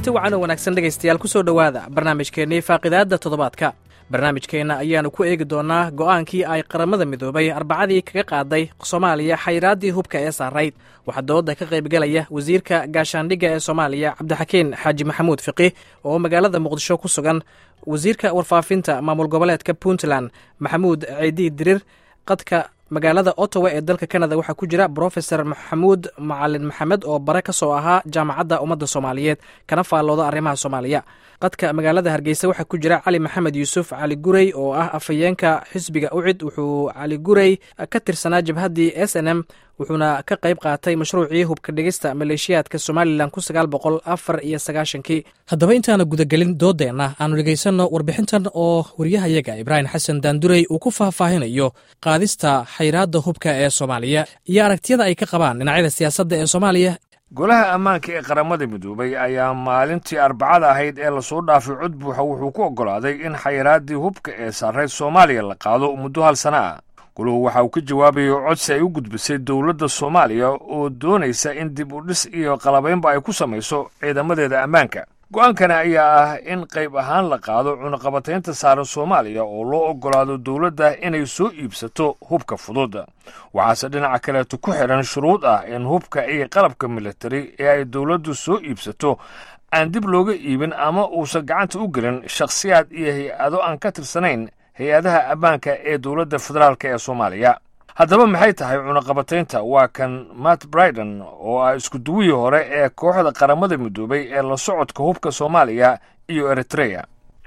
kulanti wacan oo wanaagsan dhegaystayaal ku soo dhowaada barnaamijkeennii faaqidaadda toddobaadka barnaamijkeenna ayaannu ku eegi doonnaa go'aankii ay qaramada midoobay arbacadii kaga qaaday soomaaliya xayraaddii hubka ee saarayd waxaa dooda ka qaybgalaya wasiirka gaashaandhigga ee soomaaliya cabdixakiin xaaji maxamuud fiqi oo magaalada muqdisho ku sugan wasiirka warfaafinta maamul goboleedka puntland maxamuud ciidii dirir qadka magaalada ottawa ee dalka kanada waxaa ku jira brofesor maxamuud macalin maxamed oo bare ka soo ahaa jaamacadda ummadda soomaaliyeed kana faallooda arrimaha soomaaliya qadka magaalada hargeysa waxaa ku jira cali maxamed yuusuf cali gurey oo ah afhayeenka xisbiga ucid wuxuu cali gurey ka tirsanaa jabhaddii s n m wuxuuna ka qayb qaatay mashruucii hubka dhigista maleeshiyaadka somalilan kun sagaal boqol afar iyo sagaashankii haddaba intaana gudagelin doodeenna aanu dhegaysanno warbixintan oo waryahayaga ibraahim xasan daandurey uu ku faahfaahinayo qaadista xayraadda hubka ee soomaaliya iyo aragtiyada ay ka qabaan dhinacyada siyaasadda ee soomaaliya golaha ammaanka ee qaramada midoobay ayaa maalintii arbacada ahayd ee lasoo dhaafay cod buuxa wuxuu ku oggolaaday in xayraaddii hubka ee sarreyd soomaaliya la qaado muddo hal sana ah guluhu waxa uu ka jawaabayay codsi ay u gudbisay dowladda soomaaliya oo doonaysa in dib u dhis iyo qalabaynba ay ku samayso ciidamadeeda ammaanka go'aankana ayaa ah in qayb ahaan la qaado cunaqabataynta saaran soomaaliya oo loo oggolaado dowladda inay soo iibsato hubka fudud waxaase dhinaca kaleeto ku xidhan shuruud ah in hubka iyo qalabka militari ee ay dowladdu soo iibsato aan dib looga iibin ama uusan gacanta u gelin shakhsiyaad iyo hay-ado aan ka tirsanayn hay-adaha ammaanka ee dowladda federaalk ee soomaaliya haddaba maxay tahay cunaqabataynta waa kan matt briden oo ah iskuduwihii hore ee kooxda qaramada midoobay ee la socodka hubka soomaaliya iyo eritreya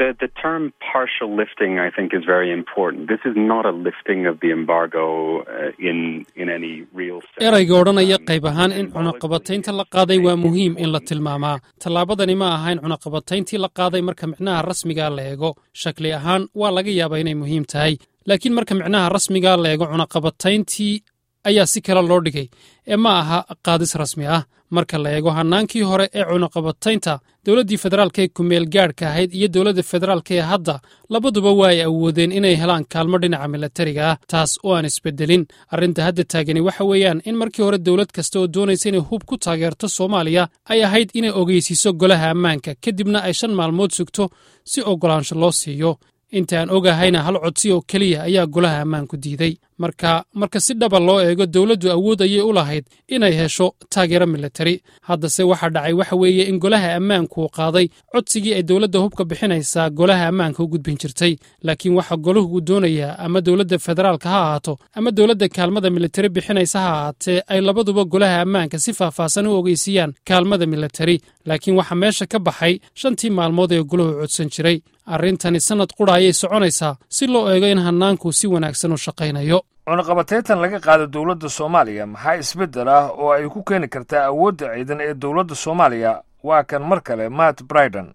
erayga odhanaya qayb ahaan in cunaqabataynta la qaaday waa muhiim in la tilmaamaa tallaabadani ma ahayn cunaqabatayntii la qaaday marka micnaha rasmigaa la eego shakli ahaan waa laga yaabaa inay muhiim tahay laakiin marka micnaha rasmigaa la eego cunaqabatayntii ayaa si kale loo dhigay ee ma aha qaadis rasmi ah marka la eego hannaankii hore ee cunaqabataynta dowladdii federaalka ee kumeel gaadhka ahayd iyo dowladda federaalka ee hadda labaduba waa ay awoodeen inay helaan kaalmo dhinaca milatariga ah taas oo aan isbeddelin arrinta hadda taagani waxa weeyaan in markii hore dowlad kasta oo doonaysa inay hub ku taageerto soomaaliya ay ahayd inay ogeysiiso golaha ammaanka kadibna ay shan maalmood sugto si oggolaansho loo siiyo inta aan ogahayna hal codsi oo keliya ayaa golaha ammaanku diiday marka marka si dhaba loo eego dowladdu awood ayay u lahayd inay hesho taageero militari haddase waxa dhacay waxa weeye in golaha ammaanku qaaday codsigii ay dowladda hubka bixinaysaa golaha ammaanka u gudbin jirtay laakiin waxa golahu doonayaa ama dowladda federaalka ha ahaato ama dowladda kaalmada militari bixinaysa ha ahaatee ay labaduba golaha ammaanka si faahfaahsan u ogeysiiyaan kaalmada militari laakiin waxaa meesha ka baxay shantii maalmood ee golahu codsan jiray arrintani sannad qura ayay soconaysaa si loo eego in hannaanku si wanaagsan u shaqaynayo cunaqabatayntan laga qaado dowladda soomaaliya maxaa isbeddel ah oo ay ku keeni kartaa awoodda ciidan ee dowladda soomaaliya waa kan mar kale matt briden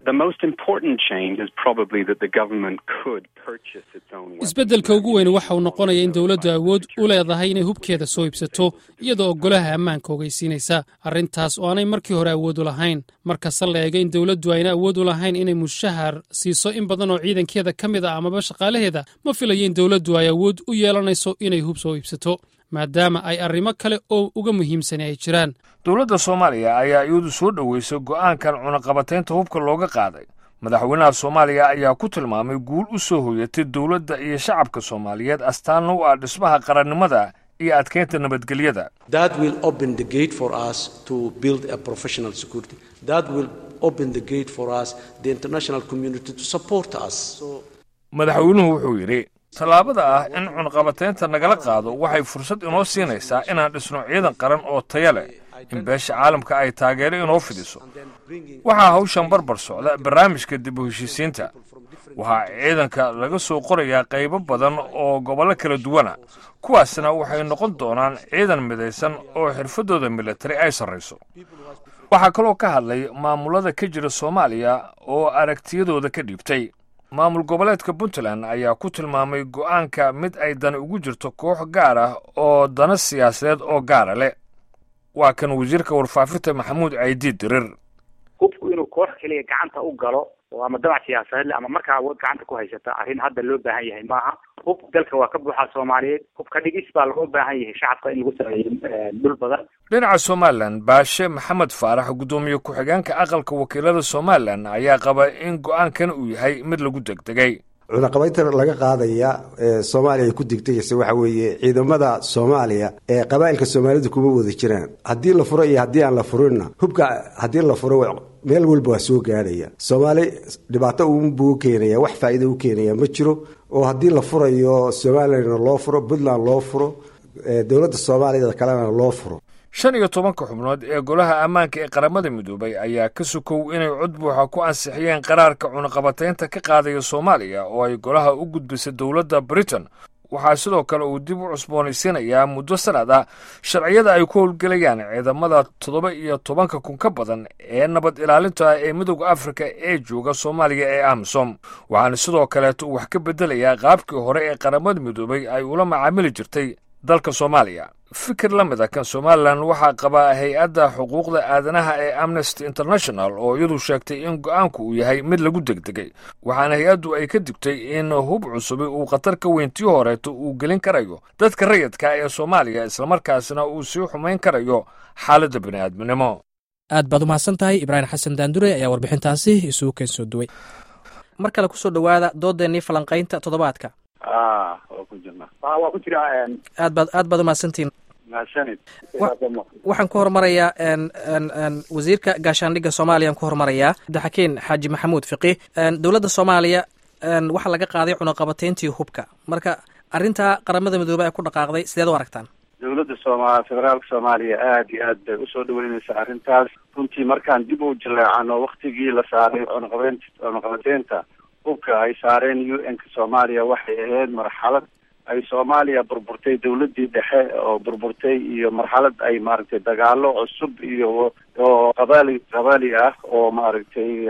isbeddelka ugu weyn waxa uu noqonaya in dowladdu awood u leedahay inay hubkeeda soo iibsato iyadoo golaha ammaanka ogeysiinaysa arrintaas oo aanay markii hore awood u lahayn markase la eega in dowladdu ayna awood u lahayn inay mushahar siiso in badan oo ciidankeeda ka mid a amaba shaqaalaheeda ma filayo in dowladdu ay awood u yeelanayso inay hub soo iibsato maadaama ay arrimo kale oo uga muhiimsani ay jiraan dowladda soomaaliya ayaa iyadu soo dhoweysay go'aankan cunaqabataynta hubka looga qaaday madaxweynaha soomaaliya ayaa ku tilmaamay guul u soo hoyatay dowladda iyo shacabka soomaaliyeed astaanna u ah dhismaha qarannimada iyo adkaynta nabadgelyada madaxweynuhu wuxuu yidhi tallaabada ah in cunaqabataynta nagala qaado waxay fursad inoo siinaysaa inaan dhisno ciidan qaran oo taya leh in beesha caalamka ay taageero inoo fidiso waxaa hawshan barbar socda barnaamijka dib u heshiisiinta waxaa ciidanka laga soo qorayaa qaybo badan oo gobollo kala duwana kuwaasna waxay noqon doonaan ciidan midaysan oo xirfaddooda militari ay sarrayso waxaa kaloo ka hadlay maamulada ka jira soomaaliya oo aragtiyadooda ka dhiibtay maamul goboleedka puntland ayaa ku tilmaamay go'aanka mid ay dani ugu jirto koox gaar ah oo dana siyaasadeed oo gaara leh waa kan wasiirka warfaafinta maxamuud caydiid dirir hubku inuu koox keliya gacanta u galo oo ama damac siyaasadeed le ama markaa awood gacanta ku haysata arrin hadda loo baahan yahay maaha hub dalka waa ka buuxaa soomaaliyeed hub ka dhigis baa loo baahan yahay shacabka in lagu sameeyo dhul badan dhinaca somalilan baashe maxamed faarax guddoomiye ku-xigeenka aqalka wakiilada somalilan ayaa qaba in go-aankan uu yahay mid lagu degdegay cunaqabaynta laga qaadaya ee soomaaliya ay ku degdegaysa waxa weeye ciidamada soomaaliya ee qabaa'ilka soomaalida kuma wada jiraan haddii la furo iyo haddii aan la furinna hubka haddii la furo meel walba waa soo gaadhaya soomaali dhibaato unbuu u keenaya wax faa'iida u keenaya ma jiro oo haddii la furayo somalilandna loo furo puntland loo furo dowladda soomaaliya kalena loo furo shan iyo tobanka xubnood ee golaha ammaanka ee qaramada midoobay ayaa ka sukow inay cod buuxa ku ansixiyeen qaraarka cunaqabataynta ka qaadaya soomaaliya oo ay golaha u gudbisay dowladda britain waxaa sidoo kale uu dib u cusboonaysiinayaa muddo sanad ah sharciyada ay ku howlgelayaan ciidamada toddoba iyo tobanka kun ka badan ee nabad ilaalinta ee midooda afrika ee jooga soomaaliya ee amisom waxaana sidoo kaleeto uu wax ka beddelayaa qaabkii hore ee qaramada midoobay ay ula macaamili jirtay dalka soomaaliya fikir la mid a kan somalilan waxaa qaba hay-adda xuquuqda aadanaha ee amnesty international oo iyadu sheegtay in go-aanku uu yahay mid lagu degdegay waxaana hay-addu ay ka digtay in hub cusubi uu khatar ka weyntii horeeto uu gelin karayo dadka rayidka ee soomaaliya islamarkaasna uu sii xumayn karayo xaaladda bini'aadminimo aad baad umahadsan tahay ibraahim xasan daandure ayaa warbixintaasi isugu keen soo duway mar kale kusoo dhowaada doodeennii falanqaynta toddobaadka waa ku jirna waa ku jira aad baad aad baad umahadsantihin mahadsanid waxaan ku hormarayaa wasiirka gaashaandhigga soomaaliya aan ku hormarayaa cabdixakiin xaaji maxamuud fiqi dowladda soomaaliya waxaa laga qaaday cunaqabatayntii hubka marka arrintaa qaramada midoobey ay ku dhaqaaqday sideed u aragtaan dowladda sooma federaalka soomaaliya aada iyo aad bay usoo dhaweyneysa arrintaas runtii markaan dib u jaleecano waktigii la saaray cunaqabeynta cunaqabateynta hubka ay saareen u n ka soomaaliya waxay ahayd marxalad ay soomaaliya burburtay dowladii dhexe oo burburtay iyo marxalad ay maaragtay dagaalo cusub iyo oo qabaali qabaali ah oo maaragtay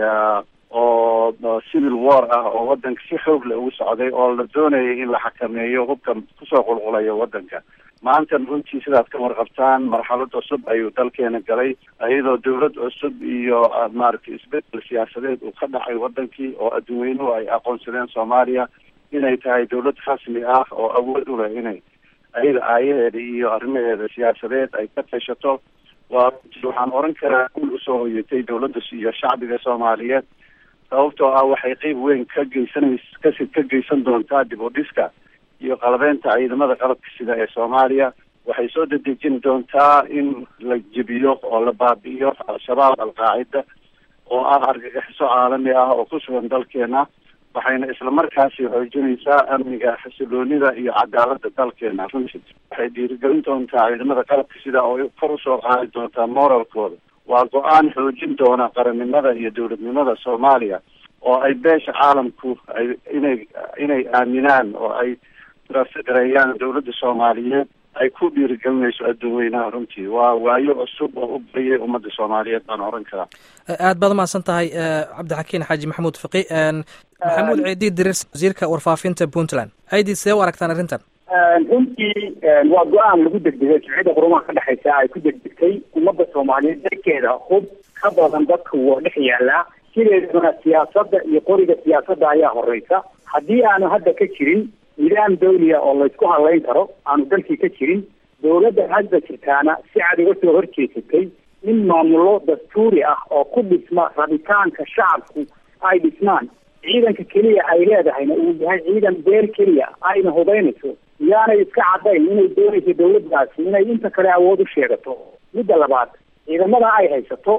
oo civil war ah oo wadanka si xoog leh ugu socday oo la doonayay in la xakameeyo hubka kusoo qulqulayo wadanka maantana runtii sidaad ka warqabtaan marxalad cusub ayuu dalkeena galay iyadoo dowlad cusub iyo maaragtay isbedel siyaasadeed uu ka dhacay wadankii oo adduunweynuhu ay aqoonsadeen soomaaliya inay tahay dowlad rasmi ah oo awood u leh inay ayada aayaheeda iyo arrimaheeda siyaasadeed ay ka tashato waa waxaan oran karaa guul usoo hoyatay dowladda iyo shacbiga soomaaliyeed sababtoo ah waxay qeyb weyn ka geysanays kasi ka geysan doontaa dib u dhiska iyo qalabeynta ciidamada qalabka sida ee soomaaliya waxay soo dedejin doontaa in la jebiyo oo la baabi'iyo al-shabaab al-qaacida oo ah argagixiso caalami ah oo ku sugan dalkeena waxayna islamarkaasi xoojinaysaa amniga xasiloonida iyo cadaalada dalkeena runtii waxay dhiirigelin doontaa ciidamada qalabka sida oo kor usoo qaadi doontaa moralkooda waa go-aan xoojin doona qarannimada iyo dowladnimada soomaaliya oo ay beesha caalamku ay inay inay aaminaan oo ay gareeyaan dowladda soomaaliyeed ay ku dhiirigelinayso adduunweynaha runtii waa waayo cusub oo u bariyay ummadda soomaaliyeed baan oran karaa aad baad umahadsan tahay cabdixakiin xaaji maxamuud fiqi maxamuud ciidi dirir wasiirka warfaafinta puntland ciidi sidee u aragtaan arrintan runtii waa go-aan lagu degdegay jimcida qurumaha ka dhexaysa ay ku degdegtay ummadda soomaaliyeed dalkeeda hub ka badan dadka waa dhex yaalaa sideedana siyaasadda iyo qoriga siyaasadda ayaa horeysa haddii aanu hadda ka jirin nidaam dawliya oo laysku hadlayn karo aanu dalkii ka jirin dowladda hadda jirtaana si cad uga soo horjeesatay in maamulo dastuuri ah oo ku dhisma rabitaanka shacabku ay dhismaan ciidanka keliya ay leedahayna uu yahay ciidan beer keliya ayna hubaynayso yaanay iska caddayn inay doonayso dowladdaasi inay inta kale awood u sheegato midda labaad ciidamada ay haysato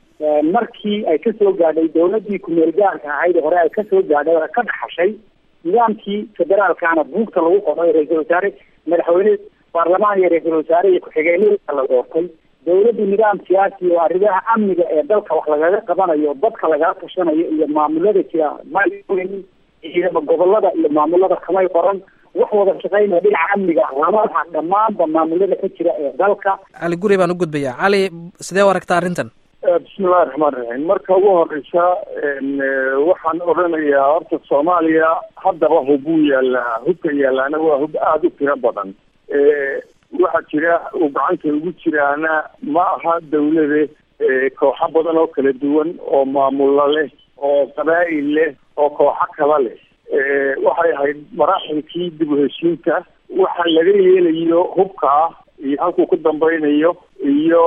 markii ay kasoo gaadhay dowladii ku-meelgaarka ahayd hore ay kasoo gaadhay oo ka dhaxashay nidaamkii federaalkaana buugta lagu qoray ra-iisul wasaare madaxweyne baarlamaan iyo ra-iisul wasaare iyo ku-xigeenada la doortay dowladdu nidaam siyaasi oo arrimaha amniga ee dalka wax lagaga qabanayo dadka lagala tashanayo iyo maamulada jira may ciidama gobolada iyo maamulada kamay qoran wax wada shaqeynaya dhinaca amniga lamaha dhammaanba maamulada ka jira ee dalka cali guri baan u gudbayaa cali sidee u aragtaa arrintan bismillahi raxmaan raxiim marka ugu horeysa waxaan odhanayaa horta soomaaliya haddaba hubuu yaalaa hubka yaalaana waa hub aada u tiro badan waxaa jira uu gacanta ugu jiraana ma aha dawlade kooxo badan oo kala duwan oo maamulo leh oo qabaa'il leh oo kooxo kala leh waxay ahayd maraaxilkii dib u heshiinta waxa laga yeelayo hubka iyo halkuu ku dambaynayo iyo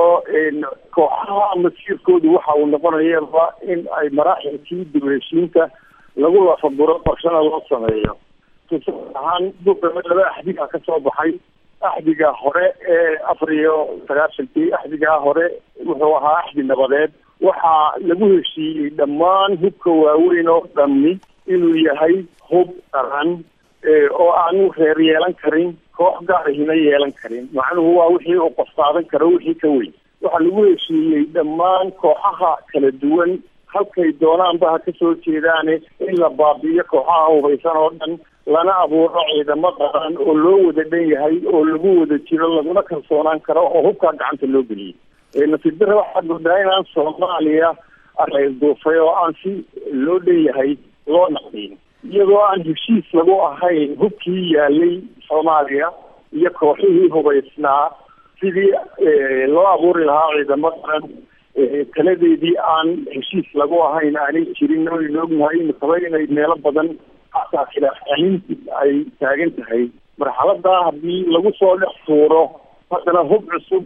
kooxaha masiirkoodu waxa uu noqonayaba in ay maraaxilkii dib u heshiinta lagu lafaguro qorshana loo sameeyo tusaale ahaan buga laba axdiga ka soo baxay axdiga hore ee afar iyo sagaashankii axdigaa hore wuxuu ahaa axdi nabadeed waxaa lagu heshiiyey dhammaan hubka waaweyn oo dhammi inuu yahay hub qaran oo aanu reer yeelan karin koox gaarahina yeelan karin macnuhu waa wixii uu qofqaadan karo wixii ka weyn waxaa lagu heshiiyey dhammaan kooxaha kala duwan halkay doonaanba ha kasoo jeedaane in la baabi'iyo kooxaha hubaysan oo dhan lana abuuro ciidamo qaran oo loo wada dhan yahay oo lagu wada jiro laguna kalsoonaan karo oo hubkaa gacanta loo geliyey nasiib dare waxaad moodaa inaan soomaaliya duufay oo aan si loo dhan yahay loo naqdiin iyadoo aan heshiis lagu ahayn hubkii yaalay soomaaliya iyo kooxihii hubaysnaa sidii loo abuuri lahaa ciidamo qaran taladeedii aan heshiis lagu ahayn aanay jirin oynu ognahay imitaba inay meelo badan xataa khilaaf celinti ay taagan tahay marxaladaa haddii lagu soo dhex tuuro haddana hub cusub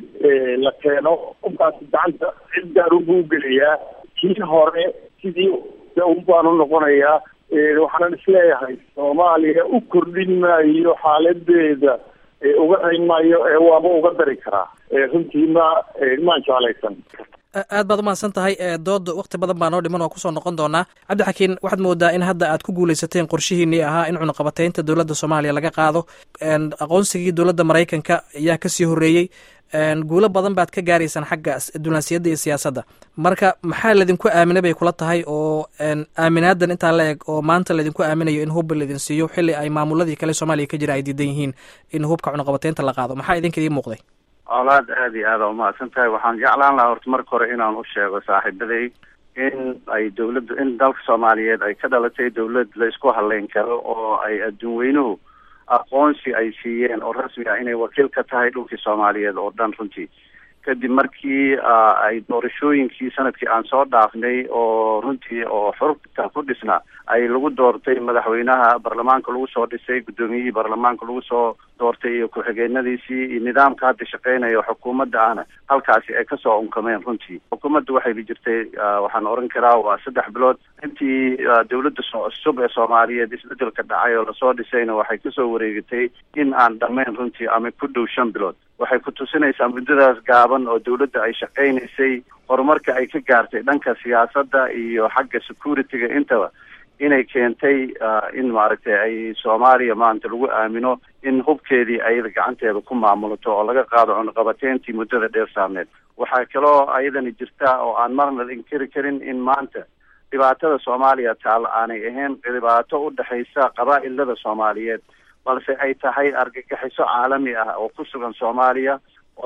la keeno hubkaasi gacanta cid gaar unbuu gelayaa kii hore sidii un baanu noqonayaa waxaanan isleeyahay soomaaliya u kordhin maayo xaaladeeda uga rayn maayo ee waaba uga dari karaa runtii ma maan jeclaysan aad baad umahadsan tahay dood wakti badan baa noo dhiman oo kusoo noqon doonaa cabdixakiin waxaad moodaa in hadda aad ku guuleysateen qorshihiinii ahaa in cunaqabateynta dowladda soomaaliya laga qaado aqoonsigii dowladda maraykanka ayaa kasii horreeyey guulo badan baad ka gaaraysaan xagga dunaasiyadda iyo siyaasadda marka maxaa laydinku aaminay bay kula tahay oo aaminaadan intaa la eg oo maanta laydinku aaminayo in hubba laydin siiyo xilli ay maamuladii kale soomaaliya ka jira ay diidan yihiin in hubka cunaqabateynta la qaado maxaa idinka idiin muuqday colaad aada iyo aada umahadsan tahay waxaan jeclaan lahaa horta marka hore inaan u sheego saaxiibaday in ay dawladda in dalka soomaaliyeed ay ka dhalatay dawlad la isku haleyn karo oo ay adduun weynuhu aqoonsi ay siiyeen oo rasmi ah inay wakiil ka tahay dhulkii soomaaliyeed oo dhan runtii kadib markii ay doorashooyinkii sanadkii aan soo dhaafnay oo runtii oo xurubta ku dhisna ay lagu doortay madaxweynaha baarlamaanka lagu soo dhisay guddoomiyihii baarlamaanka lagu soo doortay iyo ku-xigeenadiisii iyo nidaamka hadda shaqeynaya xukuumadda ahna halkaasi ay kasoo unkameen runtii xukuumadda waxay jirtay waxaan oran karaa waa saddex bilood intii dawladda soo cusub ee soomaaliyeed isbedelka dhacay oo lasoo dhisayna waxay kasoo wareegatay in aan dhammayn runtii ama ku dhow shan bilood waxay ku tusinaysaa muddadaas gaaban oo dawladda ay shaqaynaysay horumarka ay ka gaartay dhanka siyaasadda iyo xagga security-ga intaba inay keentay in maaragtay ay soomaaliya maanta lagu aamino in hubkeedii ayada gacanteeda ku maamulato oo laga qaado cunaqabateyntii muddada dheer saarneed waxaa kaloo ayadani jirta oo aan marna inkiri karin in maanta dhibaatada soomaaliya taal aanay ahayn dhibaato u dhexaysa qabaa'ilada soomaaliyeed balse ay tahay argagixiso caalami ah oo ku sugan soomaaliya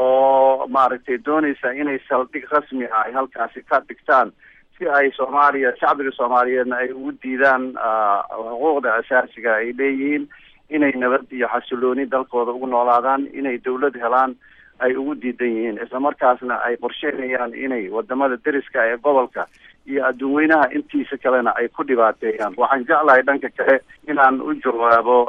oo maaragtay doonaysa inay saldhig rasmi ah ay halkaasi ka dhigtaan si ay soomaaliya shacbiga soomaaliyeedna ay ugu diidaan xuquuqda asaasiga ay leeyihiin inay nabad iyo xasilooni dalkooda ugu noolaadaan inay dawlad helaan ay ugu diidan yihiin islamarkaasna ay qorsheynayaan inay wadamada deriska ee gobolka iyo adduun weynaha intiisa kalena ay ku dhibaateeyaan waxaan jeclahay dhanka kale inaan u jawaabo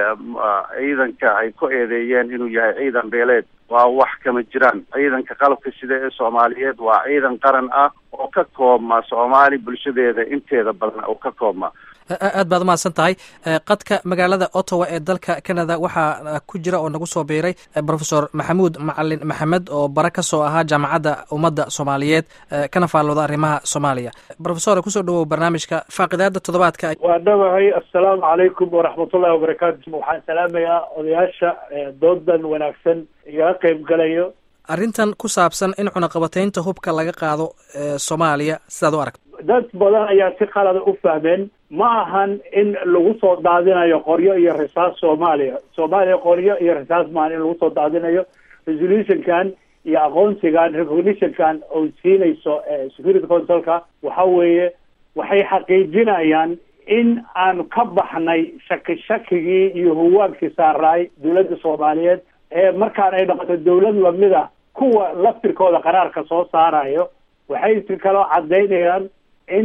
ciidanka ay ku eedeeyeen inuu yahay ciidan beeleed waa wax kama jiraan ciidanka qalabka sida ee soomaaliyeed waa ciidan qaran ah oo ka koobma soomaali bulshadeeda inteeda badan oo ka koobma aad baad umahadsan tahay qadka magaalada ottawa ee dalka canada waxaa ku jira oo nagu soo biiray profesor maxamuud macalin maxamed oo bare ka soo ahaa jaamacadda ummadda soomaaliyeed kana faallooda arrimaha soomaaliya profesor kusoo dhawow barnaamijka faaqidaada toddobaadka waa dhawahay assalaamu calaykum waraxmatullahi wabarakaatu waxaan salaamayaa odayaasha doodan wanaagsan igala qayb galayo arrintan ku saabsan in cunaqabateynta hubka laga qaado soomaaliya sidaad u aragto dad badan ayaa si qalada u fahmeen ma ahan in lagu soo daadinayo qoryo iyo risaas soomaaliya soomaaliya qoryo iyo risaas maahan in lagu soo daadinayo resolutionkan iyo aqoonsigan recognitionkan oo siinayso security councilka waxa weeye waxay xaqiijinayaan in aanu ka baxnay shaki shakigii iyo huwaagkii saaraay dawladda soomaaliyeed ee markaan ay noqoto dawlad lamid a kuwa laftirkooda qaraarka soo saarayo waxay si kaloo cadaynayaan in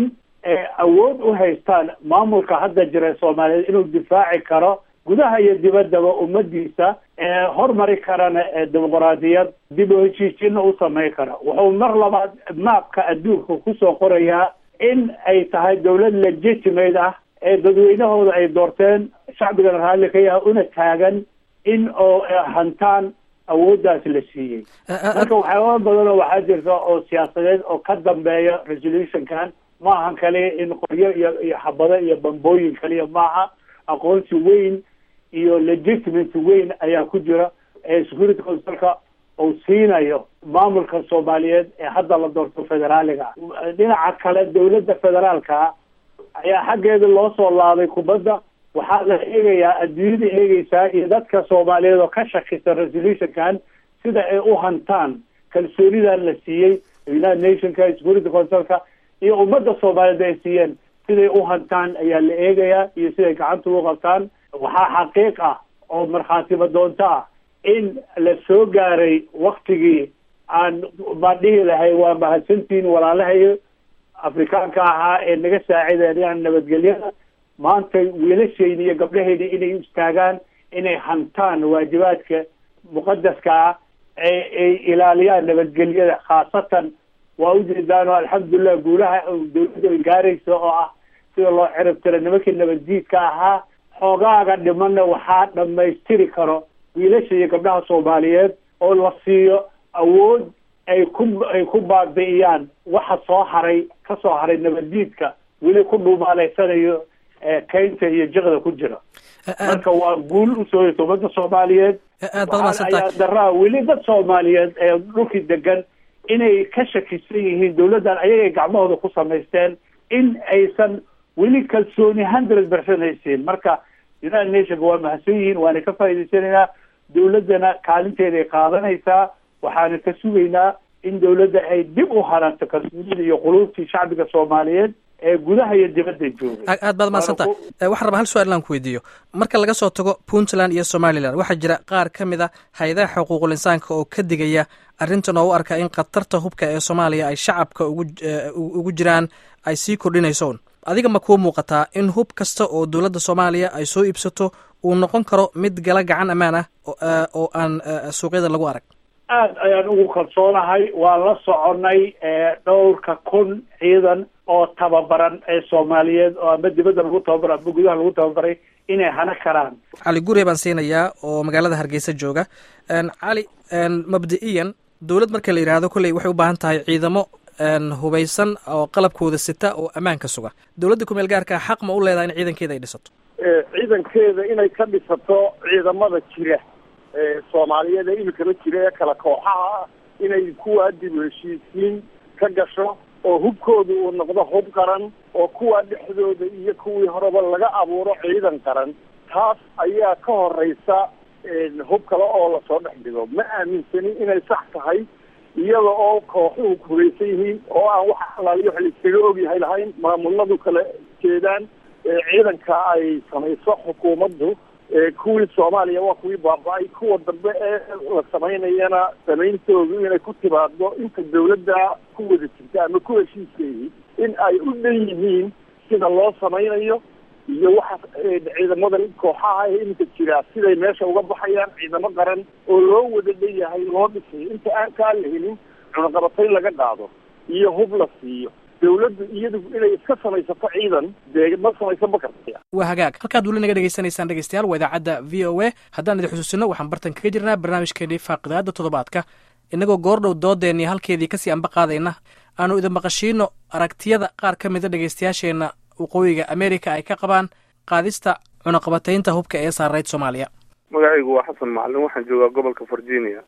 awood u haystaan maamulka hadda jira soomaaliyeed inuu difaaci karo gudaha iyo dibaddaba ummadiisa hormari karana dimuqraadiyad dib u heshiisiinna u samayn kara wuxuu mar labaad maabka adduunka kusoo qorayaa in ay tahay dawlad legitimate ah ee dadweynahooda ay doorteen shacbigana raalli ka yaha una taagan in oo hantaan awooddaas la siiyey marka waxyaaba badan oo waxaa jirta oo siyaasadeed oo ka dambeeya resolutionkan ma ahan kaliya in qoryo iyo iyo xabado iyo bambooyin kaliya maaha aqoonsi weyn iyo legitimate weyn ayaa ku jira ee security councilka uu siinayo maamulka soomaaliyeed ee hadda la doorto federaaliga dhinaca kale dawladda federaalka ayaa xaggeeda loo soo laabay kubadda waxaa la eegayaa adduunyada eegeysaa iyo dadka soomaaliyeed oo ka shakisa resolutionkan sida ay u hantaan kalsoonidan la siiyey united nationka security councilka iyo ummadda soomaaliyeed ay siiyeen siday u hantaan ayaa la eegayaa iyo siday gacanta ugu qabtaan waxaa xaqiiq ah oo markhaatiba doonto ah in la soo gaaray waktigii aan baan dhihi lahay waa mahadsantiin walaalahayo afrikaanka ahaa ee naga saacideeyaan nabadgelyada maanta wiilashayda iyo gabdhahayda inay u istaagaan inay hantaan waajibaadka muqadaska ah ee ay ilaaliyaan nabadgelyada khaasatan waa ujeedaan oo alxamdulilah guulaha dawladda ay gaaraysa oo ah sida loo cirib tira nimankii nabaddiidka ahaa xoogaaga dhimanna waxaa dhamaystiri karo wiilasha iyo gabdhaha soomaaliyeed oo la siiyo awood ay ku ay ku baabi'iyaan waxa soo haray ka soo haray nabaddiidka weli ku dhuumaaleysanayo keynta iyo jiqda ku jira marka waa guul usoo yata ummadda soomaaliyeed aad baad mahadsantahay ayaa daraa weli dad soomaaliyeed ee dhulkii degan inay ka shakisan yihiin dawladdan ayagay gacmahooda ku samaysteen in aysan weli kalsooni hundred percent haysiin marka united nationka waa mahadsan yihiin waana ka faa'idaysanaynaa dawladdana kaalinteeda ay qaadanaysaa waxaana ka sugaynaa in dawladda ay dib u haranto kalsoonida iyo quluubtii shacbiga soomaaliyeed ee gudaha iyo dibadda joogay aad baad mahadsantahay waxaan rabaa hal su-aal inaan ku weydiiyo marka laga soo tago puntland iyo somalilan waxaa jira qaar ka mid a hay-adaha xuquuqul insaanka oo ka digaya arrintan oo u arka in khatarta hubka ee soomaaliya ay shacabka ugu ugu jiraan ay sii kordhinaysoon adiga ma kuu muuqataa in hub kasta oo dowladda soomaaliya ay soo iibsato uu noqon karo mid gala gacan ammaan ah oo aan suuqyada lagu arag aad ayaan ugu kalsoonahay waan la soconay dhowrka kun ciidan oo tababaran ee soomaaliyeed oo ama dibadda lagu tababaro ama gudaha lagu tababaray inay hana karaan cali gure baan siinayaa oo magaalada hargeysa jooga cali mabdi-iyan dowlad marka la yidhaahdo kolley waxay u baahan tahay ciidamo hubaysan oo qalabkooda sita oo ammaanka suga dowladda kumeel gaarkaa xaq ma u leedahay in ciidankeeda ay dhisato ciidankeeda inay ka dhisato ciidamada jira soomaaliyeed ee imikaba jira ee kala kooxaha ah inay kuwaa dib u heshiisiin ka gasho oo hubkooda uu noqdo hub qaran oo kuwa dhexdooda iyo kuwii horeba laga abuuro ciidan qaran taas ayaa ka horeysa hub kale oo lasoo dhex dhigo ma aaminsani inay sax tahay iyada oo kooxuhu hubaysan yihiin oo aan wax alaaliyo wax laiskaga ogyahay lahayn maamuladu kala jeedaan ciidanka ay samayso xukuumaddu kuwii soomaaliya waa kuwii baaba-ay kuwa dambe ee la samaynayana samayntoodu inay ku timaado inta dawladda ku wada jirta ama ku heshiiskayhi in ay u dhan yihiin sida loo samaynayo iyo waxa ciidamadan kooxaha ee iminka jiraa siday meesha uga baxayaan ciidamo qaran oo loo wada dhan yahay loo dhisayo inta aan kaa la helin cunaqabatayn laga qaado iyo hub la siiyo dawladdu iyadu inay iska samaysato ciidan dee ma samaysan ma karta waa hagaag halkaad weli naga dhegeysanaysaan dhegeystayaal waa idaacadda v o a haddaan idin xusuusino waxaan bartan kaga jirnaa barnaamijkeenii faaqidaada toddobaadka innagoo goordhow doodeenii halkeedii kasii amba qaadayna aanu idin maqashiino aragtiyada qaar ka mida dhegeystayaasheenna waqooyiga america ay ka qabaan qaadista cunaqabataynta hubka ee saarayd soomaaliya magacaygu waa xasan macalin waxaan joogaa gobolka virginia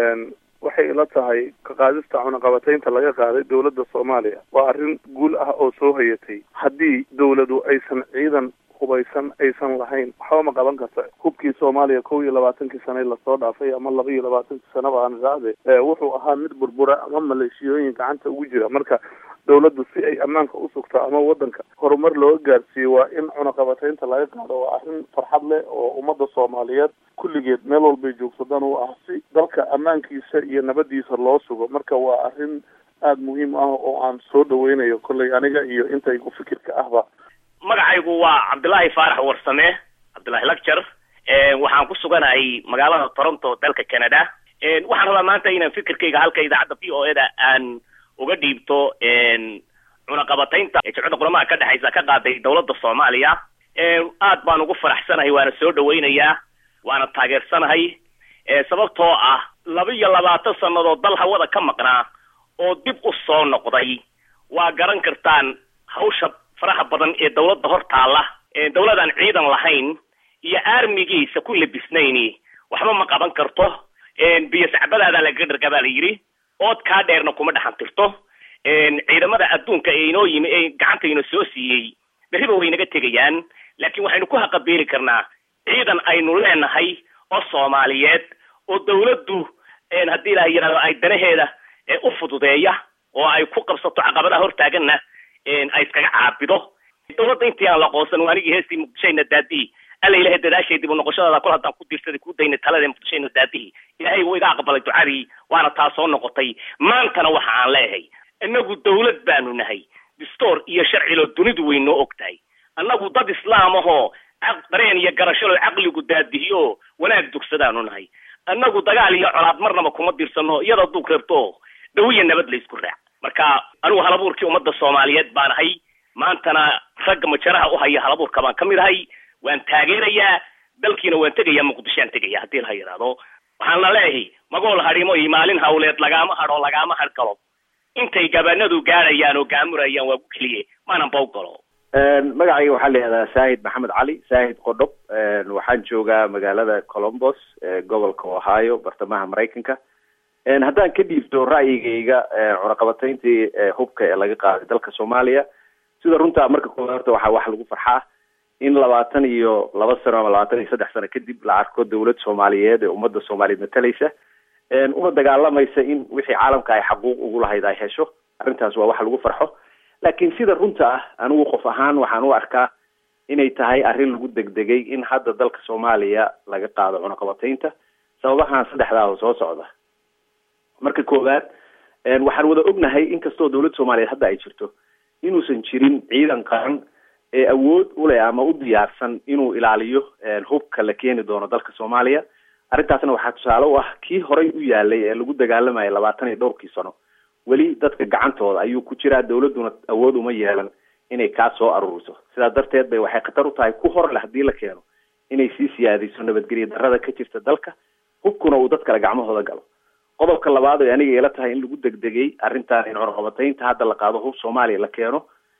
waxay ila tahay ka qaadista cunaqabataynta laga qaaday dowladda soomaaliya waa arrin guul ah oo soo hayatay haddii dowladu aysan ciidan hubaysan aysan lahayn waxba ma qaban karta hubkii soomaaliya kow iyo labaatankii sane lasoo dhaafay ama laba iyo labaatankii sanaba aan raacde wuxuu ahaa mid burbura ama maleeshiyooyin gacanta ugu jira marka dowladdu si ay ammaanka u sugto ama waddanka horumar looga gaarsiiyo waa in cunaqabataynta laga qaado waa arrin farxad leh oo ummadda soomaaliyeed kulligeed meel walbay joogsadaan u ah si dalka ammaankiisa iyo nabadiisa loo sugo marka waa arrin aada muhiim ah oo aan soo dhaweynayo kolley aniga iyo inta igu fikirka ahba magacaygu waa cabdullaahi faarax warsame cabdullaahi lacture waxaan ku suganahay magaalada toronto dalka canada waxaan rabaa maanta inaan fikirkayga halka idaacadda v o e da aan uga dhiibto cunaqabataynta ee jimcida quramaha ka dhexaysa ka qaaday dawladda soomaaliya aad baan ugu faraxsanahay waana soo dhaweynayaa waana taageersanahay sababtoo ah laba iyo labaatan sannadood dal hawada ka maqnaa oo dib u soo noqday waa garan kartaan hawsha faraha badan ee dawladda hor taalla dawladaan ciidan lahayn iyo aarmigiisa ku labisnayni waxba ma qaban karto biyo sacbadaada lagaga dhargabaa la yidhi ood kaa dheerna kuma dhaxan tirto ciidamada adduunka ee inoo yimi ee gacanta inoo soo siiyey berriba way naga tegayaan laakiin waxaynu ku haqabeeli karnaa ciidan aynu leenahay oo soomaaliyeed oo dawladdu haddii ilaha yidhahdo ay danaheeda u fududeeya oo ay ku qabsato caqabadaha hortaaganna ay iskaga caabido dawladda intii aan la qoonsan anigii heestii muqdishayna daadihii alla ilahay dadaashay dib u noqoshadaada kol haddaan ku diirsaday ku daynay talada muqdishayna daadihii ilaahay wuu iga aqbalay ducadii waana taa soo noqotay maantana waxa aan leeyahay inagu dawlad baanu nahay distoor iyo sharciloo dunidu way noo og tahay annagu dad islaam ahoo dareen iyo garashalo caqligu daadihiyo wanaag dugsadaanu nahay annagu dagaal iyo colaad marnaba kuma dirsano iyadoo duug reebto dhawiya nabad la isku raac marka anigu halabuurkii ummadda soomaaliyeed baan ahay maantana ragga majaraha u haya halabuurka baan ka mid ahay waan taageerayaa dalkiina waan tegayaa muqdishoaan tegaya haddii laha yidhaahdo waxaan la leeyahay magool hadhimo iyo maalin hawleed lagaama hadho lagaama hadh galo intay gabanadu gaadhayaan oo gaamurayaan waa ku keliye maanan baw galo magacayga waxaa la yihahdaa saahid maxamed cali saahid qodhob waxaan joogaa magaalada colombos gobolka ohio bartamaha maraykanka haddaan ka dhiibto ra'yigayga cunaqabatayntii hubka ee laga qaaday dalka soomaaliya sida runtaa marka koowaad horta waxaa wax lagu farxaa in labaatan iyo laba sano ama labaatan iyo saddex sano kadib la arko dawlad soomaaliyeed ee ummadda soomaaliyeed matalaysa una dagaalamaysa in wixii caalamka ay xaquuq ugu lahayd ay hesho arrintaas waa wax lagu farxo laakiin sida runta ah anigu qof ahaan waxaan u arkaa inay tahay arrin lagu degdegay in hadda dalka soomaaliya laga qaado cunaqabataynta sababahan saddexdaa oo soo socda marka koowaad waxaan wada ognahay inkastoo dawladda soomaaliyeed hadda ay jirto inuusan jirin ciidan qaran ee awood uleh ama u diyaarsan inuu ilaaliyo hubka la keeni doono dalka soomaaliya arrintaasna waxaa tusaale u ah kii horay u yaalay ee lagu dagaalamayay labaatan iyo dhowrkii sano weli dadka gacantooda ayuu ku jiraa dawladduna awood uma yeelan inay kaa soo aruuriso sidaas darteed bay waxay khatar u tahay ku hor leh haddii la keeno inay sii siyaadiso nabadgelyo darrada ka jirta dalka hubkuna uu dad kale gacmahooda galo qodobka labaad oo aniga ila tahay in lagu degdegay arrintan in cunaqabataynta hadda la qaado hub soomaaliya la keeno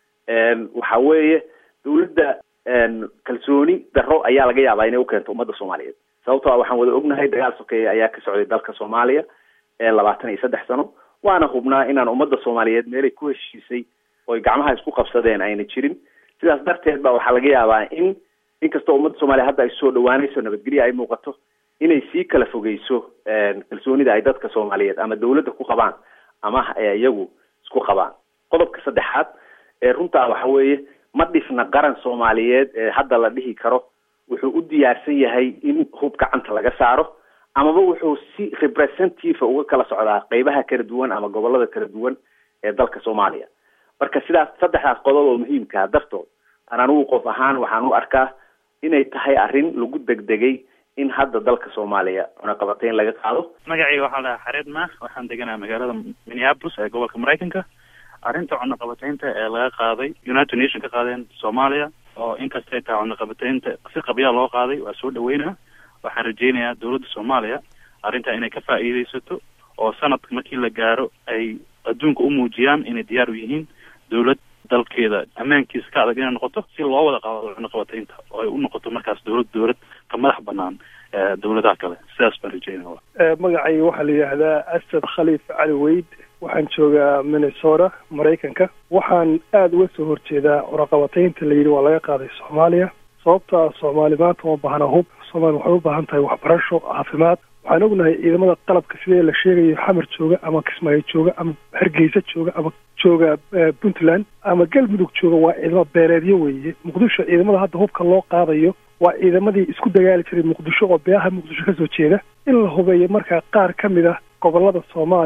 waxa weeye dawladda kalsooni darro ayaa laga yaabaa inay ukeento ummadda soomaaliyeed sababtoo a waxaan wada ognahay dagaal sokeeye ayaa ka socday dalka soomaaliya labaatan iyo saddex sano waana hubnaa inaan ummadda soomaaliyeed meelay ku heshiisay oy gacmaha isku qabsadeen ayna jirin sidaas darteed ba waxaa laga yaabaa in inkastoo ummadda soomaaliya hadda ay soo dhawaanayso nabadgelyo ay muuqato inay sii kala fogeyso kalsoonida ay dadka soomaaliyeed ama dawladda ku qabaan ama iyagu isku qabaan qodobka saddexaad ee runtaa waxa weeye ma dhisna qaran soomaaliyeed ee hadda la dhihi karo wuxuu u diyaarsan yahay in hub gacanta laga saaro amaba wuxuu si representative uga kala socdaa qeybaha kala duwan ama gobolada kala duwan ee dalka soomaaliya marka sidaas saddexdaas qodob oo muhiimkaa dartood an anigu qof ahaan waxaan u arkaa inay tahay arrin lagu degdegay in hadda dalka soomaaliya cunaqabatayn laga qaado magacayga waxaa lahaa xareed ma waxaan deganaa magaalada minneapolis ee gobolka maraykanka arrinta cunaqabataynta ee laga qaaday united nation ka qaadeen soomaaliya oo inkastay tahay cunaqabataynta si qabyaa loo qaaday waa soo dhaweynaa waxaan rajeynayaa dawladda soomaaliya arrintaa inay ka faa'iidaysato oo sanadka markii la gaaro ay adduunka u muujiyaan inay diyaar u yihiin dawlad dalkeeda ammaankiisa ka adag inay noqoto si loo wada qaado cunaqabataynta oo ay u noqoto markaas dawlad dawlad ka madax banaan dawladaha kale sidaas baan rajeynaya magacayga waxaa la yidhaahdaa asad khaliif cali weyd waxaan joogaa minnesota maraykanka waxaan aada uga soo horjeedaa cunaqabataynta la yidhi waa laga qaaday soomaaliya sababtaa soomaali maanta uma baahna hub soomaaliya waxay u baahan tahay waxbarasho caafimaad waxaan ognahay ciidamada qalabka sidee la sheegayo xamar jooga ama kismaayo jooga ama hargeysa jooga ama jooga puntland ama galmudug jooga waa ciidamo beeleedyo weeye muqdisho ciidamada hadda hubka loo qaadayo waa ciidamadii isku dagaali jiray muqdisho oo beelaha muqdisho kasoo jeeda in la hubeeyo markaa qaar ka mid ah gobolada soomaaliya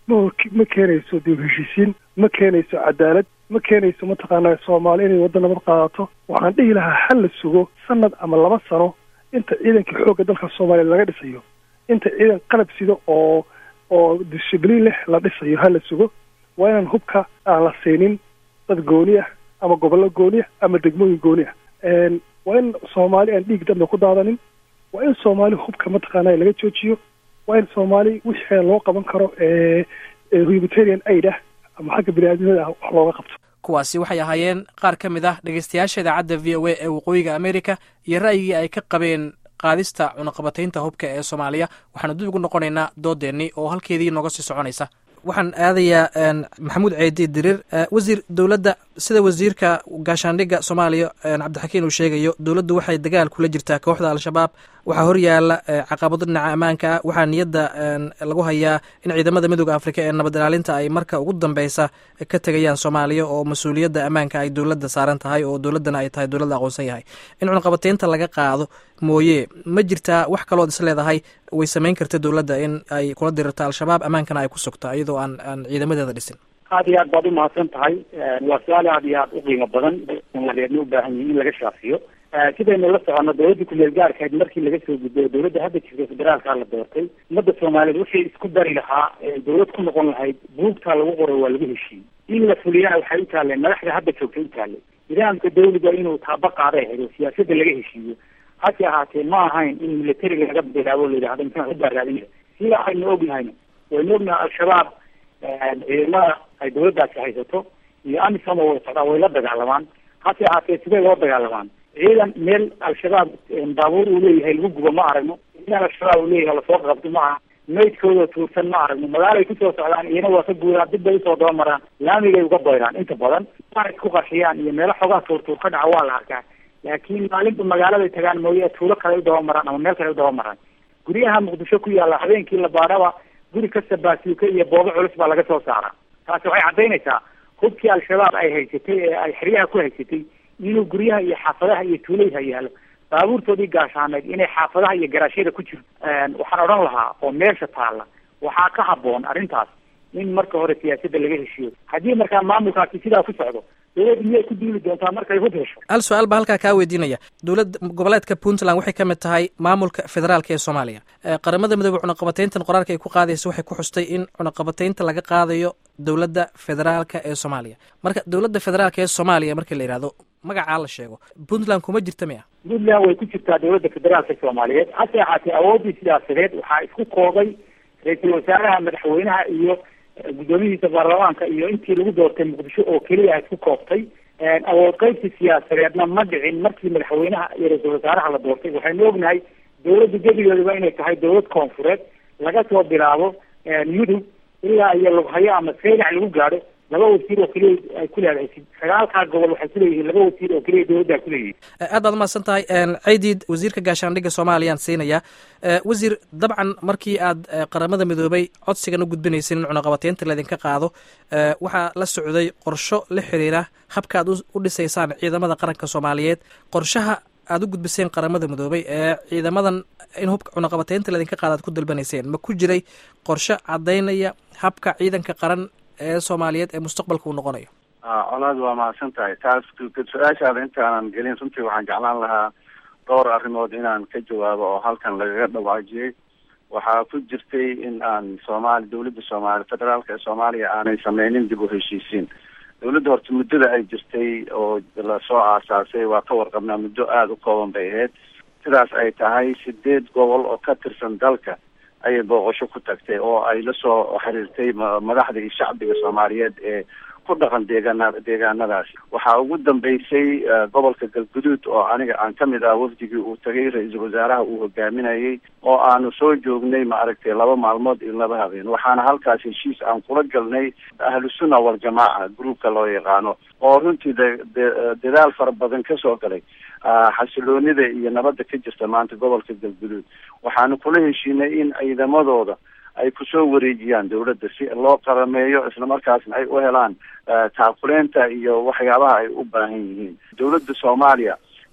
ma ma keenayso dib heshiisiin ma keenayso cadaalad ma keenayso mataqaanaa soomaali inay waddo nabad qaadato waxaan dhihi lahaa hal la sugo sanad ama laba sano inta ciidanka xoogga dalka soomaaliya laga dhisayo inta ciidan qalab sido oo oo dishibliin leh la dhisayo ha la sugo waa inaan hubka aan la siinin dad gooni ah ama gobollo gooni ah ama degmooyin gooni ah waa in soomaali aan dhiig dambe ku daadanin waa in soomaali hubka mataqaanaa laga joojiyo waa in soomaali wixii loo qaban karo humanitarian aid ah ama xagga bini-aadamada ah wax looga qabto kuwaasi waxay ahaayeen qaar ka mid ah dhegeystayaasha idaacadda v o a ee waqooyiga amerika iyo ra'yigii ay ka qabeen qaadista cunaqabataynta hubka ee soomaaliya waxaanu dib ugu noqonaynaa doodeennii oo halkeedii nooga sii soconaysa waxaan aadayaa maxamuud ceedi diriir wasiir dowladda sida wasiirka gaashaandhigga soomaaliya cabdixakiin uu sheegayo dowladdu waxay dagaal kula jirtaa kooxda al-shabaab waxaa horyaala caqabado dhinaca ammaanka ah waxaa niyadda lagu hayaa in ciidamada midooda afrika ee nabad ilaalinta ay marka ugu dambeysa ka tegayaan soomaaliya oo mas-uuliyadda ammaanka ay dowladda saaran tahay oo dowladdana ay tahay dowladda aqoonsan yahay in cunaqabateynta laga qaado mooye ma jirtaa wax kalood is leedahay way samayn karta dowladda in ay kula dirirto al-shabaab ammaankana ay ku sugto iyadoo aan aan ciidamadeeda dhisin aad iyo aad baad umahadsan tahay waa su-aal aad iyo aad u qiimo badan soomaaliyeedna u baahan yihin in laga shaafiyo sidaynu la socono dowladda kumeel gaarkayd markii laga soo gudbay dowladda hadda jirta federaalka la doortay ummadda soomaaliyeed wixii isku dari lahaa dowlad ku noqon lahayd buugtaa lagu qoray waa lagu heshiiyey in la fuliyana waxay u taaleen madaxda hadda joogta u taaleen nidaamka dawliga inuu taaba qaaday ahayd oo siyaasadda laga heshiiyo hase ahaatee ma ahayn in militariga laga bilaabo la yidhahdo intaan u baaraadinaya sida aynu ognahayno waynu ognahay al-shabaab ciidamada ay dowladdaasi haysato iyo amisom oo way socdaan way la dagaalamaan hase ahaatee sidee loo dagaalamaan ciidan meel al-shabaab baabuur uu leeyahay lagu gubo ma aragno ciidan al-shabaab uu leeyahay lasoo qabto ma aha maydkooda tuursan ma aragno magaalay kusoo socdaan iyana waa ka guuraan dib bay usoo dabamaraan laamigay uga bayraan inta badan ay isku qarxiyaan iyo meelo xogaa tuurtuur ka dhaca waa la arkaa laakiin maalinta magaaladay tagaan mooye tuulo kale u dabamaraan ama meel kale u dabamaraan guryaha muqdisho ku yaalla habeenkii la baaraba guri kasta baasuuka iyo boobo culus baa laga soo saaraa taasi waxay caddaynaysaa hubkii al-shabaab ay haysatay ee ay xeryaha ku haysatay inuu guryaha iyo xaafadaha iyo tuulayha yaalo baabuurtoodii gaashaaneed inay xaafadaha iyo garaashyada ku jirto waxaan odhan lahaa oo meesha taalla waxaa ka habboon arrintaas in marka hore siyaasadda laga heshiiyo haddii markaa maamulkaasi sidaa ku socdo dowladda miyay ku duuli doontaa markay hub hesho hal su-aal baa halkaa kaa weydiinaya dowladda goboleedka puntland waxay ka mid tahay maamulka federaalka ee soomaaliya qaramada midoobe cunaqabateyntan qoraalka ay ku qaadaysa waxay ku xustay in cunaqabateynta laga qaadayo dowladda federaalka ee soomaaliya marka dowladda federaalka ee soomaaliya markii la yidhahdo magacaa la sheego puntland kuma jirta miya puntland way ku jirtaa dowladda federaalka soomaaliyeed hase ahaatee awooddii siyaasadeed waxaa isku koobay ra-iisul wasaaraha madaxweynaha iyo guddoomihiisa baarlamaanka iyo intii lagu doortay muqdisho oo keliya isku koobtay awood qaybsi siyaasadeedna ma dhicin markii madaxweynaha iyo ra-iisul wasaaraha la doortay waxaynu ognahay dowladda gebigeeduba inay tahay dowlad koonfureed laga soo bilaabo mudug ilaa iyo lughayo ama seylac lagu gaadho laba wasiir oo keliya ay ku leedahay sagaalkaa gobol waxay kuleeyihiin laba wasiir oo keliya dowladda ku leeyihin aad baad umahadsan tahay ceydiid wasiirka gaashaandhigga soomaaliyaan siinayaa wasiir dabcan markii aad qaramada midoobay codsigan u gudbinayseen in cunaqabateynta laydinka qaado waxaa la socday qorsho la xiriira habka aad u dhisaysaan ciidamada qaranka soomaaliyeed qorshaha aad u gudbiseen qaramada midoobay ee ciidamadan in hubka cunaqabateynta laydinka qaada aad ku dalbanayseen ma ku jiray qorsho caddaynaya habka ciidanka qaran ee soomaaliyeed ee mustaqbalka uu noqonayo colaad waa mahadsan tahay taas su-aashaada intaanan gelin runtii waxaan jeclaan lahaa dhowr arrimood inaan ka jawaabo oo halkan lagaga dhawaajiyey waxaa ku jirtay in aan soomaali dowladda soomaaliya federaalka ee soomaaliya aanay sameynin dib u heshiisiin dowladda horta muddada ay jirtay oo lasoo aasaasay waa ka warqabnaa muddo aada u kooban bay ahayd sidaas ay tahay sideed gobol oo ka tirsan dalka ayay booqasho ku tagtay oo ay lasoo xiriirtay madaxda iyo shacbiga soomaaliyeed ee ku dhaqan deegaana deegaanadaasi waxaa ugu dambeysay gobolka galguduud oo aniga aan kamid ah wafdigii uu tagay ra-iisul wasaaraha uu hogaaminayay oo aanu soo joognay maaragtay laba maalmood iyo laba habeen waxaana halkaas heshiis aan kula galnay ahlu sunna waljamaaca groupka loo yaqaano oo runtii de dadaal fara badan kasoo galay xasiloonida iyo nabadda ka jirta maanta gobolka galguduud waxaanu kula heshiinay in ciidamadooda ay kusoo wareejiyaan dowladda si loo qarameeyo islamarkaasna ay u helaan taakuleenta iyo waxyaabaha ay u baahan yihiin dowladda soomaaliya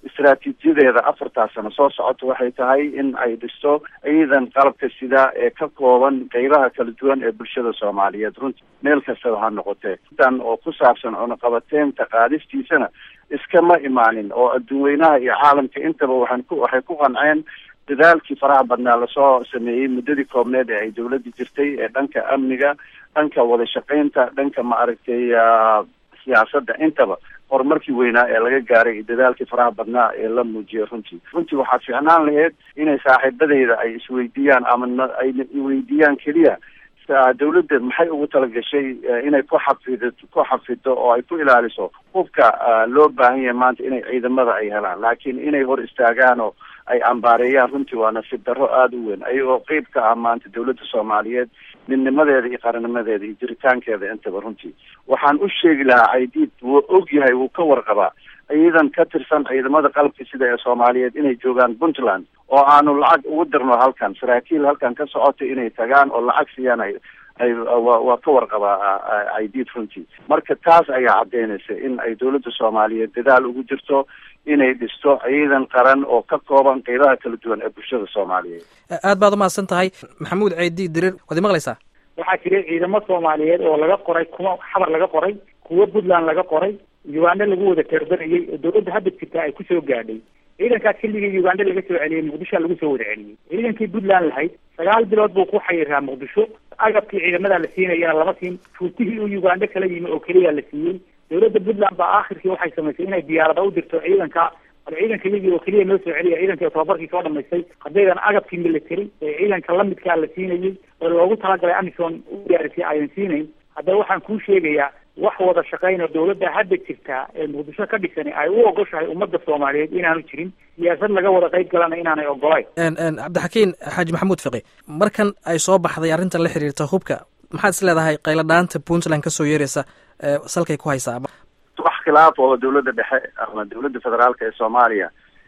istaraatiijiyadeeda afartaas sano soo socota waxay tahay in ay dhisto ciidan qalabka sida ee ka kooban qeybaha kala duwan ee bulshada soomaaliyeed runtii meel kastaba ha noqotee tan oo ku saabsan cunaqabateynta qaadistiisana iskama imaanin oo adduunweynaha iyo caalamka intaba waxaan ku waxay ku qanceen dadaalkii faraha badnaa lasoo sameeyey muddadii koobneed ee ay dawladda jirtay ee dhanka amniga dhanka wada shaqaynta dhanka maaragtay siyaasadda intaba horumarkii weynaa ee laga gaaray iyo dadaalkii faraha badnaa ee la muujiyay runtii runtii waxaa fiicnaan lahayd inay saaxiibadeyda ay isweydiiyaan ama ay weydiiyaan keliya dawladda maxay ugu talagashay inay ku xafido ku xafido oo ay ku ilaaliso hubka loo baahan yahay maanta inay ciidamada ay helaan laakiin inay hor istaagaan oo ay ambaareeyaan runtii waa nasiib darro aada u weyn ayagoo qeyb ka ah maanta dawladda soomaaliyeed midnimadeeda iyo qarannimadeeda iyo jiritaankeeda intaba runtii waxaan u sheegi lahaa caydiid wuu og yahay wuu ka warqabaa ciidan ka tirsan ciidamada qalabka sida ee soomaaliyeed inay joogaan puntland oo aanu lacag ugu dirno halkan saraakiil halkan ka socota inay tagaan oo lacag siiyaan ay ay waa ka warqabaa caydiid runtii marka taas ayaa caddeynaysa in ay dawladda soomaaliyeed dadaal ugu jirto inay dhisto ciidan qaran oo ka kooban qeybaha kala duwan ee bulshada soomaaliyeed aad baad umahadsan tahay maxamuud ceydi dirir waad imaqlaysaa waxaa jira ciidamo soomaaliyeed oo laga qoray kuwa xamar laga qoray kuwo puntland laga qoray uganda lagu wada teerberayay oo dawladda hadda jirta ay kusoo gaadhay ciidankaas xilligii uganda laga soo celiyey muqdishoa lagu soo wada celiyey ciidankii puntland lahayd sagaal bilood buu ku xayiraa muqdisho agabkii ciidamada la siinayana lama siin fuutihii uu uganda kala yimi oo keliya la siiyey dawladda puntland baa aakhirkii waxay samaysay inay diyaarada u dirto ciidanka bal ciidanka iyagii oo keliya noo soo celiya ciidankii tababarkii soo dhamaystay haddaydan agabkii military ee ciidanka lamidkaa la siinayay oo loogu talagalay amison u diyaarisay ayan siinayn haddaba waxaan kuu sheegayaa wax wada shaqayn oo dawladda hadda jirtaa ee muqdisho ka dhisani ay u ogoshahay ummadda soomaaliyeed inaanu jirin siyaasad laga wada qayb galana inaanay ogolayn cabdixakiin xaaji maxamuud fiqi markan ay soo baxday arrintan la xiriirta hubka maxaad is leedahay qayladhaanta puntland kasoo yeeraysa salkay ku haysaa wax khilaaf oo dawladda dhexe ama dawladda federaalka ee soomaaliya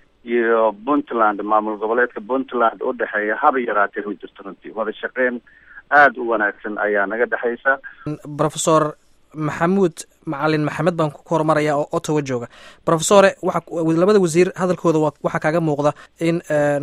iyo puntland maamul goboleedka puntland u dhexeeya haba yaraatee ma jirto runtii wada shaqeyn aada u wanaagsan ayaa naga dhexaysa professor maxamuud macalin maxamed baan ku hormaraya oo ottawa jooga professore waxa labada wasiir hadalkooda waxaa kaaga muuqda in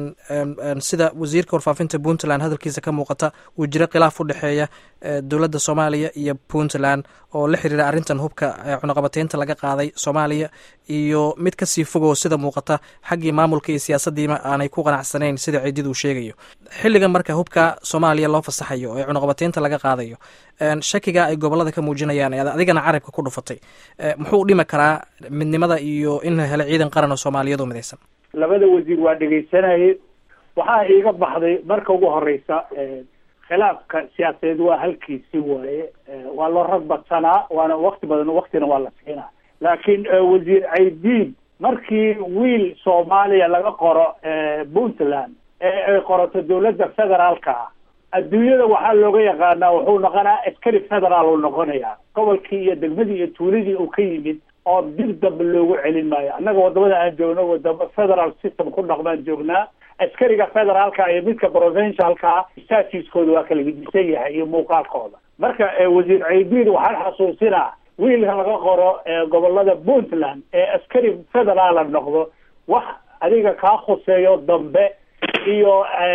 sida wasiirka warfaafinta puntland hadalkiisa ka muuqata uu jiro khilaaf u dhexeeya dowladda soomaaliya iyo puntland oo la xiriira arrintan hubka cunaqabateynta laga qaaday soomaaliya iyo mid kasii fogoo sida muuqata xaggii maamulka iyo siyaasadiima aanay ku qanacsanayn sida ciidid uu sheegayo xilligan marka hubka soomaaliya loo fasaxayo ee cunaqabateynta laga qaadayo shakiga ay gobolada ka muujinayaan ee adigana carabka ku dhufatay muxuu dhimi karaa midnimada iyo in la helo ciidan qaran oo soomaaliyeed oo midaysan labada wasiir waa dhegaysanayay waxaa iiga baxday marka ugu horeysa khilaafka siyaasadeed waa halkiisi waaye waa loo rag badsanaa waana wakti badan waktina waa la siinaa laakiin wasiir caydiid markii wiil soomaaliya laga qoro puntland ee ay qorato dawladda federaalka ah adduunyada waxaa looga yaqaanaa wuxuu noqonaa askari federaal uu noqonayaa gobolkii iyo degmadii iyo tuuladii uu ka yimid oo dib dambe loogu celin maayo annaga wadamada aan joogno wadamo federal system ku dhaqmaan joognaa askariga federaalka iyo midka provincialka statuskooda waa kala gedisan yahay iyo muuqaalkooda marka wasiir caydiid waxaan xasuusinaa wiilka laga qoro gobolada puntland ee askari federaala noqdo wax adiga kaa khuseeyo dambe iyo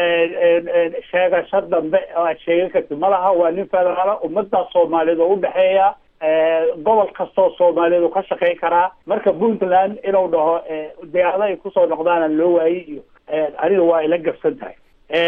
sheegasho dambe oo aad sheegan kartid malaha waa nin federaala ummadda soomaaliyeed oo udhexeeya gobol kastoo soomaaliyeed uu ka shaqeyn karaa marka puntland inuu dhaho diyaarada ay kusoo noqdaana loo waayey iyo aniga waa ila gabsan tahay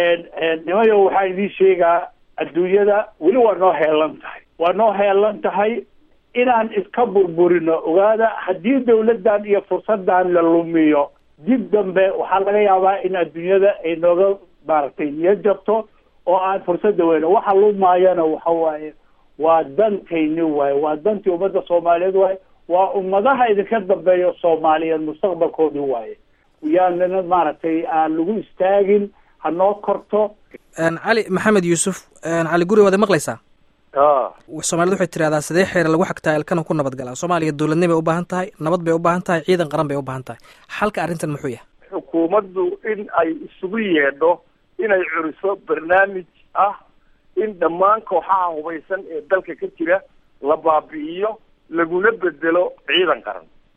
nimayo waxaa idiin sheegaa adduunyada weli waa noo heelan tahay waa noo heelan tahay inaan iska burburino ogaada haddii dawladdan iyo fursadan la lumiyo dib dambe waxaa laga yaabaa in adduunyada ay nooga maaragtay niyad jabto oo aan fursada weyno waxa lumaayana waxa waaye waa dantayni waaye waa dantii ummadda soomaaliyeed waaye waa ummadaha idinka dambeeya soomaaliyeed mustaqbalkoodii waaye yaanana maaragtay aan lagu istaagin ha noo korto cali maxamed yuusuf cali guri waad maqlaysaa soomaaliyed waxay tirahdaa sidee xeer lagu xagtaa ilkana ku nabad galaa soomaaliya dowladnimo bay u baahan tahay nabad bay u baahan tahay ciidan qaran bay u baahan tahay xalka arrintan muxuu yahay xukuumaddu in ay isugu yeedho inay curiso barnaamij ah in dhammaan kooxaha hubaysan ee dalka ka jira la baabi'iyo laguna bedelo ciidan qaran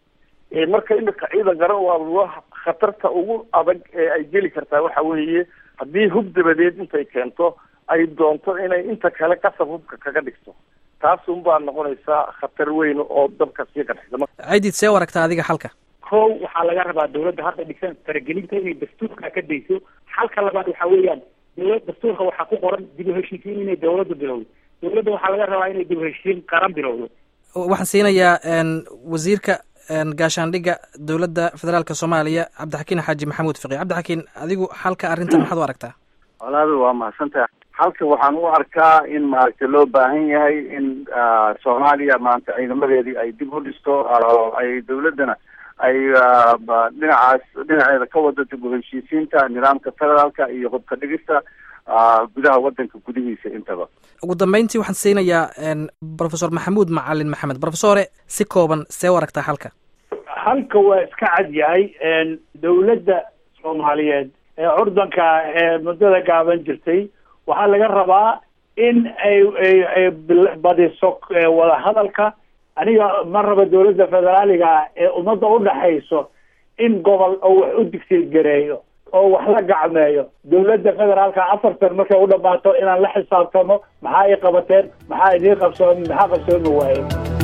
marka imika ciidan garan waa khatarta ugu adag ee ay geli kartaa waxa weeye haddii hub dabadeed intay keento ay doonto inay inta kale qasab hubka kaga dhigto taasun baa noqonaysaa khatar weyn oo dabka sii qarxisa ciidid see u aragtaa adiga xalka kow waxaa laga rabaa dawladda hadda dhigsan faragelinta inay dastuurka ka dayso xalka labaad waxa weeyaan dawlad dastuurka waxaa ku qoran dib u heshiisiin inay dawladdu bilowdo dawladda waxaa laga rabaa inay dib u heshiisiin qaran bilowdo waxaan siinayaa wasiirka gaashaandhigga dowladda federaalka soomaaliya cabdixakiin xaaji maxamuud fiqi cabdixakiin adigu xalka arrintan maxaad u aragtaa walaal waa mahadsantaha halka waxaan u arkaa in maaragtay loo baahan yahay in soomaaliya maanta ciidamadeedii ay dib u dhisto ay dawladdana ay dhinacaas dhinaceeda ka wado dib u heshiisiinta nidaamka federaalka iyo hubka dhigista gudaha wadanka gudihiisa intaba ugu dambeyntii waxaan siinayaa profesor maxamuud macalin maxamed profesore si kooban see u aragtaa halka halka waa iska cad yahay dawladda soomaaliyeed ee curdanka ee muddada gaaban jirtay waxaa laga rabaa in ay ay ay badiso wadahadalka aniga ma raba dawladda federaaliga ee ummadda udhaxayso in gobol oo wax u digsiid gareeyo oo wax la gacmeeyo dawladda federaalka afartan markay u dhamaato inaan la xisaabtano maxaa ay qabateen maxaa idiin qabsoomi maxaa qabsoomi waaye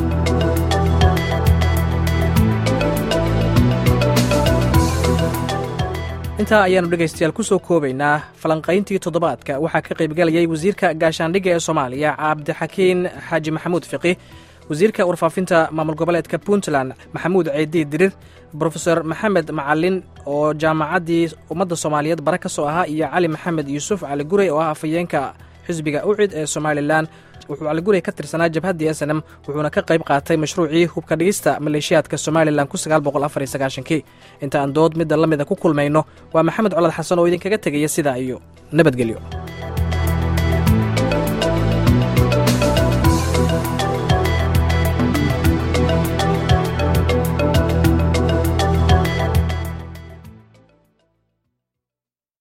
intaa ayaanu dhegaystayaal ku soo koobaynaa falanqayntii toddobaadka waxaa ka qaybgalayay wasiirka gaashaandhigga ee soomaaliya cabdixakiin xaaji maxamuud fiqi wasiirka warfaafinta maamul goboleedka puntland maxamuud ceedii dirir brofeor maxamed macalin oo jaamacaddii ummadda soomaaliyeed bare ka soo ahaa iyo cali maxamed yuusuf cali gurey oo ah afhayeenka xisbiga ucid ee somalilan wuxuu caligurey ka tirsanaa jabhaddii s n m wuxuuna ka qayb qaatay mashruucii hubka dhigista maleeshiyaadka somalilan kii inta aan dood midda la mida ku kulmayno waa maxamed colad xasan oo idinkaga tegaya sidaa iyo nabadgelyo